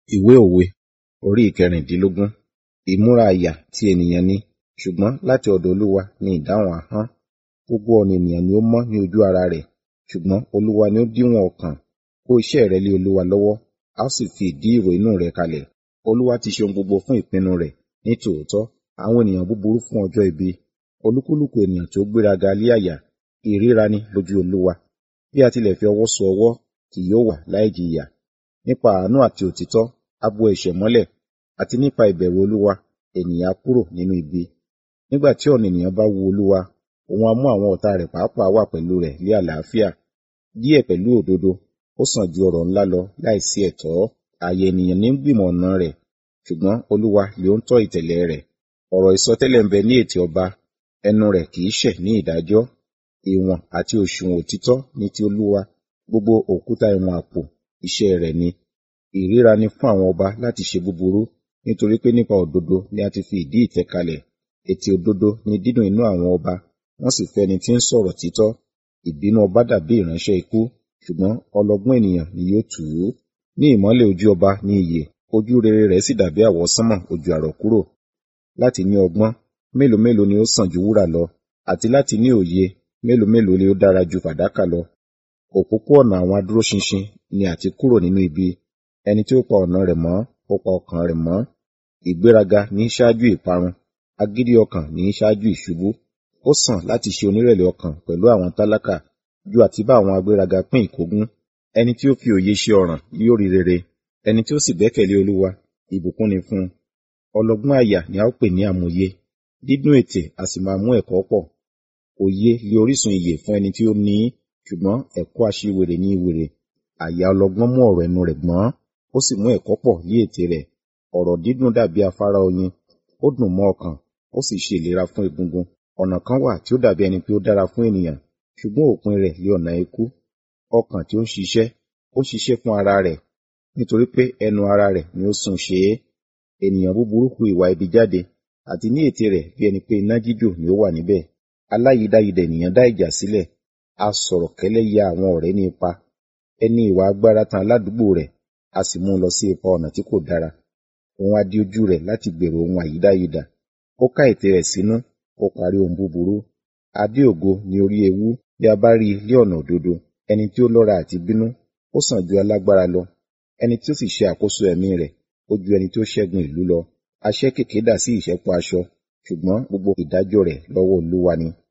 Ìwé òwe orí ìkẹrìndínlógún. Ìmúra àyà ti ènìyàn ni, ṣùgbọ́n láti ọ̀dọ̀ Olúwa ni ìdáhùn ahọ́n. Gbogbo ọ̀nà ènìyàn ni ó mọ́ ní ojú ara rẹ̀, ṣùgbọ́n Olúwa ni ó díwọ̀n ọkàn. Kó iṣẹ́ rẹ lé Olúwa lọ́wọ́, a ó sì fi ìdí ìrò inú rẹ̀ kalẹ̀. Olúwa ti ṣe ohun gbogbo fún ìpinnu rẹ̀ ní tòótọ́, àwọn ènìyàn búburú fún ọjọ́ ibi. Olúkúlùkù ènìyàn tí ó gbéraga lé àyà, ìríra ni lójú Olúwa. Bí a tilẹ̀ fi ọwọ́ so ọwọ́, kì yóò wà láìjìyà. Nípa àánú àti òtítọ́, a bo ẹ̀ṣẹ̀ mọ́lẹ̀, àti nípa ìbẹ̀rù Olúwa, ènìyàn á kúrò nínú ibi. Nígbà tí ọ̀nà ènìyàn bá wu Olúwa, òun á mú àwọn ọ̀tá rẹ̀ pàápàá wà pẹ̀lú rẹ̀ ní àlàáfíà. Díẹ̀ pẹ̀lú òdodo, ó sàn ju ọrọ̀ ńlá lọ láìsí ẹ̀tọ́. Ààyè ènìyàn ní ń gbìmọ̀ ọ̀nà rẹ̀, ṣùgbọ́n Olúwa lè ó ń tọ́ ìtẹ̀lẹ̀ rẹ̀. Ọ̀rọ̀ ìsọtẹ́lẹ̀ ń bẹ ní ètè ọba, ẹnu rẹ̀ kì í ṣẹ̀ ní ìdájọ́. Ìwọ̀n àti òṣùwọ̀n òtítọ́ ni ti Olúwa, gbogbo òkúta ìwọ̀n àpò iṣẹ́ rẹ̀ ni. Ìríra ni fún àwọn ọba láti ṣe búburú, nítorí pé nípa òdodo ni a ti fi ìdí ìtẹ́ kalẹ̀. Ètè òdodo ni dídùn inú àwọn ọba, wọ́n sì fẹ́ ẹni tí ń sọ̀rọ̀ títọ́. Ìbínú ọba dàbí ìránṣẹ́ ikú, ṣùgbọ́n ọlọ́gbọ́n ènìyàn ni yóò tù ú. Ní ìmọ́lẹ̀ ojú ọba ni ìyè, ojú rere rẹ̀ sì dàbí àwọsánmọ̀ ojú àrọ̀kúrò. Láti ní ọgbọ́n, mélòó mélòó ni ó sàn ju wúrà lọ, àti láti ní òye, mélòó mélòó ni ó dára ju fàdákà lọ. Òpópó-ọ̀nà àwọn adúróṣinṣin ni àti kúrò nínú ibi. Ẹni tí ó pa ọ̀nà rẹ̀ mọ́, ó pa ọkàn rẹ̀ mọ́. Ìgbéraga ní í ṣáájú ìparun, agídí ọkàn ní í ṣáájú ìṣubú. Ó sàn láti ṣe onírẹ̀lẹ̀ ọkàn pẹ̀lú àwọn tálákà, ju àti bá àwọn agbéraga pín ìkógun. Ẹni tí ó fi òye ṣe ọ̀ràn yóò rí rere, ẹni tí ó sì gbẹ́kẹ̀lé Olúwa, ìbùkún ni fún un. Ọlọ́gbọ́n àyà ni a ó pè ní amòye, dídún ètè a sì máa mú ẹ̀kọ́ pọ̀. Òye lé orísun ìyè fún ẹni tí ó ní í, ṣùgbọ́n ẹ̀kọ́ aṣiwèrè ní ìwèrè. Àyà ọlọ́gbọ́n mú ọ̀rọ̀ ẹnu rẹ̀ gbọ́n, ó sì mú ẹ̀kọ́ pọ̀ lé ètè rẹ̀. Ọ̀rọ̀ dídùn dàbí afárá oyin, ó dùn mọ́ ọkàn, ó sì ṣe ìlera fún egungun. Ọ̀nà kan wà tí ó dàbí ẹni pé ó dára fún ènìyàn, ṣùgbọ́n òpin rẹ̀ lé ọ̀nà ikú. Ọkàn tí ó ń ṣiṣẹ́, ó ṣiṣẹ́ fún ara rẹ̀, nítorí pé ẹnu ara rẹ̀ ni ó sún ṣe é. Ènìyàn búburú hu ìwà ibi jáde, àti ní ètè rẹ̀ bí ẹni pé iná jíjò ni ó wà níbẹ̀. Aláyídáyidà ènìyàn dá ìjà sílẹ̀, a sọ̀rọ̀ kẹ́lẹ́ ya àwọn ọ̀rẹ́ ní ipa. Ẹni ìwà agbára tan aládùúgbò rẹ̀, a sì mú un lọ sí ipa ọ̀nà tí kò dára. Òun á di ojú rẹ̀ láti gbèrò ohun àyídáyidà. Ó ká ètè rẹ̀ sínú, ó parí ohun búburú. Adé ògo ni orí ewú bí a bá rí i lé ọ̀nà òdodo. Ẹni tí ó lọ́ra àti bínú, ó sàn ju alágbára lọ. Ẹni tí ó sì ṣe àkóso ẹ̀mí rẹ̀, ó ju ẹni tí ó ṣẹ́gun ìlú lọ. Aṣẹ́ kèké dà sí ìṣẹ́po aṣọ, ṣùgbọ́n gbogbo ìdájọ́ rẹ̀ lọ́wọ́ Olúwa ni.